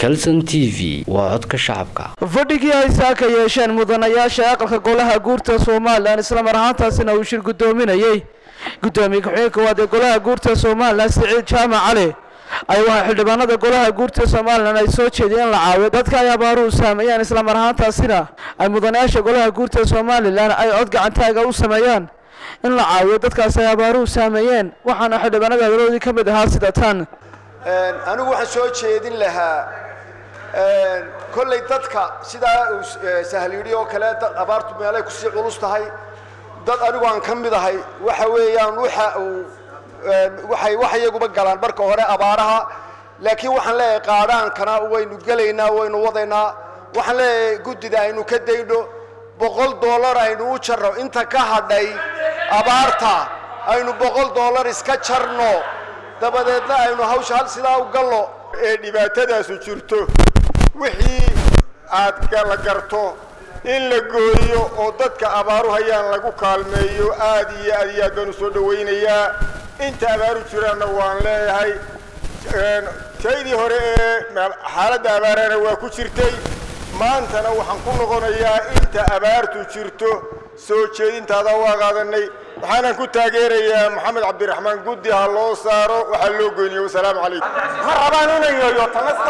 calson t v waa codka shacabka fadhigii ay saaka yeesheen mudanayaasha aqalka golaha guurta somalilan islamar ahaantaasina uu shir guddoominayey guddoomiye ku-xigeenka koowaad ee golaha guurta somalilan siciid jaamac cali ay waxaa xildhibaanada golaha guurta somalilan ay soo jeediyeen in la caawiyo dadka ay abaaruhu saameeyaan islamar ahaantaasina ay mudanayaasha golaha guurta somalilan ay cod gacantaaga u sameeyaan in la caawiyo dadkaas ay abaaruhu saameeyeen waxaana xildhibaanada hadaladoodii ka mid ahaa sida tan anigu waxaan soo jeedin lahaa kolley dadka sidaa uu sahliyidhi oo kale dad abaartu meelay kusii culus tahay dad anigu aan ka mid ahay waxa weeyaan waxa uu waxay wax iyaguba galaan marka hore abaaraha laakiin waxaan leeyahay qaadhaankana waynu gelaynaa waynu wadaynaa waxaan leeyahay guddida aynu ka dayno boqol dollar aynu u jarno inta ka hadhay abaarta aynu boqol dollar iska jarno dabadeedna aynu hawsha hal sidaa u gallo ee dhibaatadaasu jirto wixii aad la garto in la gooyo oo dadka abaaru hayaan lagu kaalmeeyo aad iyo aad iyo aad baan u soo dhawaynayaa inta abaaru jiraanna waan leeyahay taydii hore ee xaaladda abaarana waa ku jirtay maantana waxaan ku noqonayaa inta abaartu jirto soo jeedintaada waa qaadanay waxaanan ku taageerayaa maxamed cabdiraxmaan guddi ha loo saaro waxaa loo goyniyo wasalaamu calaykum ma rabaan inay yoyo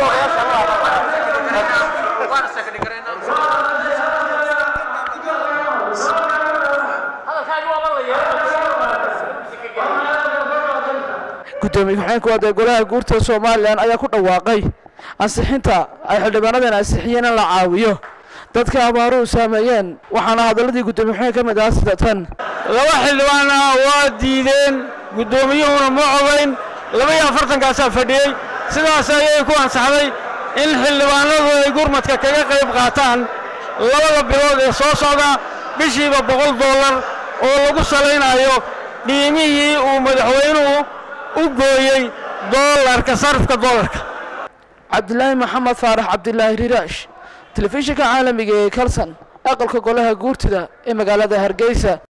guddoomiye ku-xigeenka koowaad ee golaha guurta somalilan ayaa ku dhawaaqay ansixinta ay xildhibaanadan ansixiyeen in la caawiyo dadka abaaruhu saameeyeen waxaana hadalladii guddoomiye ku-xigeen ka mid ahaa sida tan laba xildhibaana waa diideen guddoomiyuhuna ma cogayn laba iyo afartankaasaa fadhiyey sidaas ayay ku ansaxday in xildhibaanadu ay gurmadka kaga qayb qaataan labada bilood ee soo socda bishiiba boqol dollar oo lagu salaynayo dhiimihii uu madaxweynuhu u gooyey doolarka sarifka doolarka cabdilaahi maxamed faarax cabdilaahi riraash telefishinka caalamiga ee kalson aqalka golaha guurtida ee magaalada hargeysa